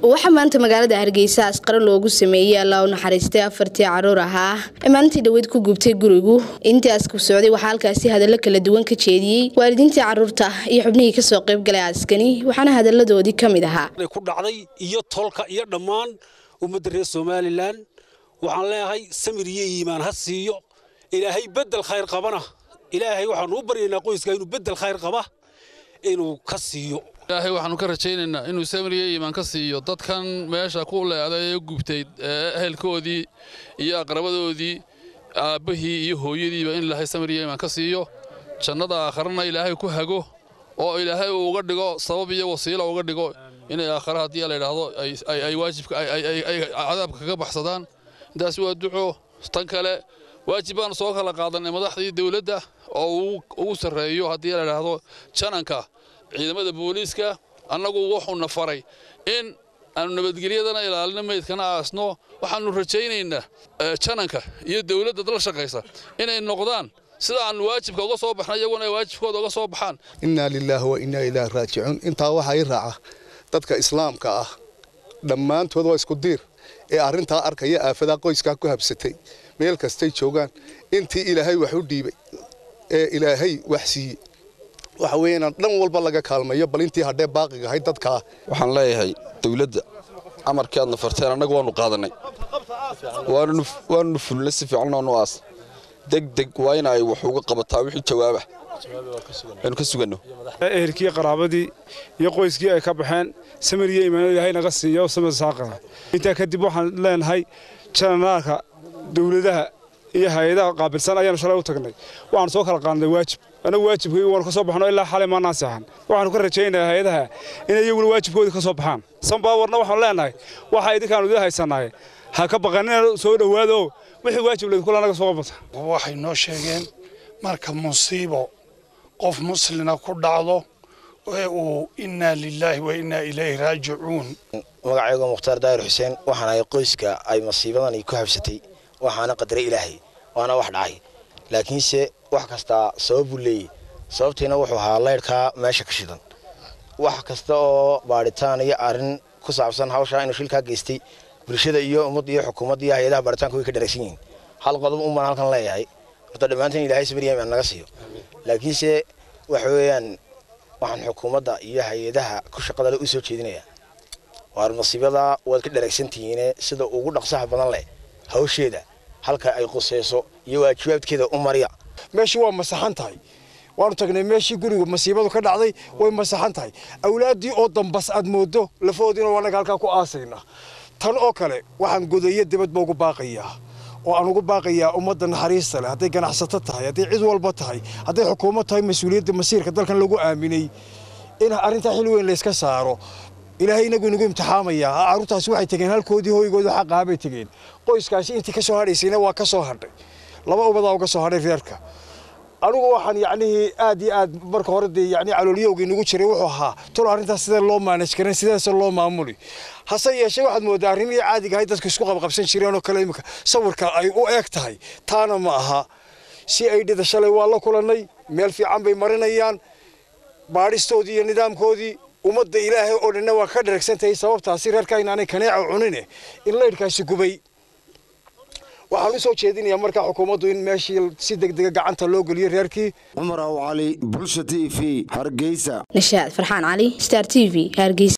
waxaa maanta magaalada hargeysa asqaro loogu sameeyey allaa u naxariistay afartii caruur ahaa ee maalintii dhaweyd ku gubtay gurigu intaas ku socday waxaa halkaasi hadallo kala duwan ka jeediyey waalidiintii caruurta iyo xubnihii kasoo qayb galay aaskani waxaana hadalladoodii ka mid ahaa ku dhacday iyo tolka iyo dhammaan ummadda reer somalilan waxaan leeyahay samir iyo iimaan ha siiyo ilaahay bedel khayr qabana ilaahay waxaanu u baryaynaa qoyska inuu bedel khayr qaba inuu ka siiyo ilaahay waxaanu ka rajaynaynaa inuu samiriya iimaan ka siiyo dadkan meesha ku leeday ee gubtay ehelkoodii iyo aqrabadoodii aabbahii iyo hooyadiiba in ilaahay samiriya iimaan ka siiyo jannada aakharana ilaahay ku hago oo ilaahay uu uga dhigo sabab iyo wasiilo uga dhigo inay aakhare haddii la yidhaahdo ay waajibka ay cadaabka kaga baxsadaan intaas waa duco tan kale waajib baanu soo kala qaadanay madaxdii dawladda oo ugu sarreeyo haddii la yidhaahdo jananka ciidamada booliiska annagu wuxuuna faray in aanu nabadgelyadana ilaalino meydkana aasno waxaannu rajaynaynaa jananka iyo dawladda la shaqaysa inay noqdaan sida aanu waajibka uga soo baxna iyaguna ay waajibkooda uga soo baxaan innaa lilaahi wa innaa ilaahi raajicuun intaa waxaa ii raaca dadka islaamka ah dhammaantood waa isku diir ee arrintaa arkaya aafadaa qoyskaa ku habsatay meel kastay joogaan intii ilaahay wax u dhiibay ee ilaahay wax siiyey waxa weeye inaan dhan walba laga kaalmayo bal intii hadhee baaqiga ahayd dadkaa waxaan leeyahay dawladda amarkii aadna farteen annagu waannu qaadannay waannu fulnay si fiican oonu aas degdeg waa in ay wax uga qabataa wixii jawaaba aynu ka suganno ehelkii qaraabadii iyo qoyskii ay ka baxeen samir iyo iimaan ilaahay naga siiyo samir saaqara intaa kadib waxaan leenahay jananaalka dawladaha iyo hay-adaha qaabilsan ayaanu shalay u tagnay waxaanu soo kala qaadnay waajib anagu waajibkii waanu ka soo baxno ilaa xalay maanaan seexan waxaanu ka rajaynayaa hay-adaha inay iyaguna waajibkoodii ka soo baxaan sanbaawarna waxaanu leenahay waxa idinkaanu idin haysanahay ha ka baqanina soo dhowaado wixii waajib laydinku naga soo bata waxay noo sheegeen marka musiibo qof muslina ku dhacdo ee uu innaa lilaahi wa innaa ilayhi raajicuun magacaygu mukhtaar daahir xuseen waxaan ahay qoyska ay masiibadani ku habsatay waxaana qadaray ilaahay waana wax dhacay laakiinse wax kastaa sababuu leeyahy sababtiina wuxuu ahaa laydhkaa meesha ka shidan wax kasta oo baadhitaan iyo arrin ku saabsan hawshaa inuu shilkaa geystay bulshada iyo ummadda iyo xukuumadda iyo hay-adaha baaritaanka way ka dharagsan yihiin hal qodob un baan halkan leeyahay horta dhammaanteen ilahay sabriyaam aan naga siiyo laakiinse waxa weeyaan waxaan xukuumadda iyo hay-adaha ku shaqada le u soo jeedinayaa waar masiibada waad ka dharagsantihiine sida ugu dhaqsaha badan leh hawsheeda halka ay quseyso iyo waajibaabkeeda u marya meeshii waa masaxan tahay waanu tagnay meeshii guriga masiibadu ka dhacday way masaxan tahay awlaaddii oo dambas aad moodo lafahoodiina wanaga halkaa ku aasaynaa tan oo kale waxaan godayo dibadba ugu baaqayaa oo aan ugu baaqayaa ummadda naxariista leh hadday ganacsato tahay hadday cid walba tahay hadday xukuumad tahay mas-uuliyadda masiirka dalkan lagu aaminay in arrintaa xil weyn layska saaro ilaahay inagu inagu imtixaamayaa carruurtaasi waxay tegeen halkoodii hoygooda xaqaabay tegeen qoyskaasi intii ka soo hadhaysayna waa ka soo hadhay laba ubadaa uga soo hadhay reerka anigu waxaan yacnihii aad iyo aad marka hore dee yacni caloolyowga inagu jiray wuxuu ahaa tolo arrintaas sidee loo maanaj karin sideese loo maamuli hase yeeshee waxaad moodaa arrimihii caadiga ahay dadku isku qabqabsan jireen oo kale imika sawirka ay u eeg tahay taana ma aha si ay dhida shalay waa la kulannay meel fiican bay marinayaan baadhistoodii iyo nidaamkoodii ummadda ilaahay oo dhanna waa ka dharagsantahay sababtaasi reerka inaanay kaneeca cunine in laydhkaasi gubay waxaan u soo jeedinayaa markaa xukuumaddu in meeshii si degdega gacanta loo geliyo reerkii cumar aw cali bulsha t v hargeysa nashaad farxaan cali star t v hargeysa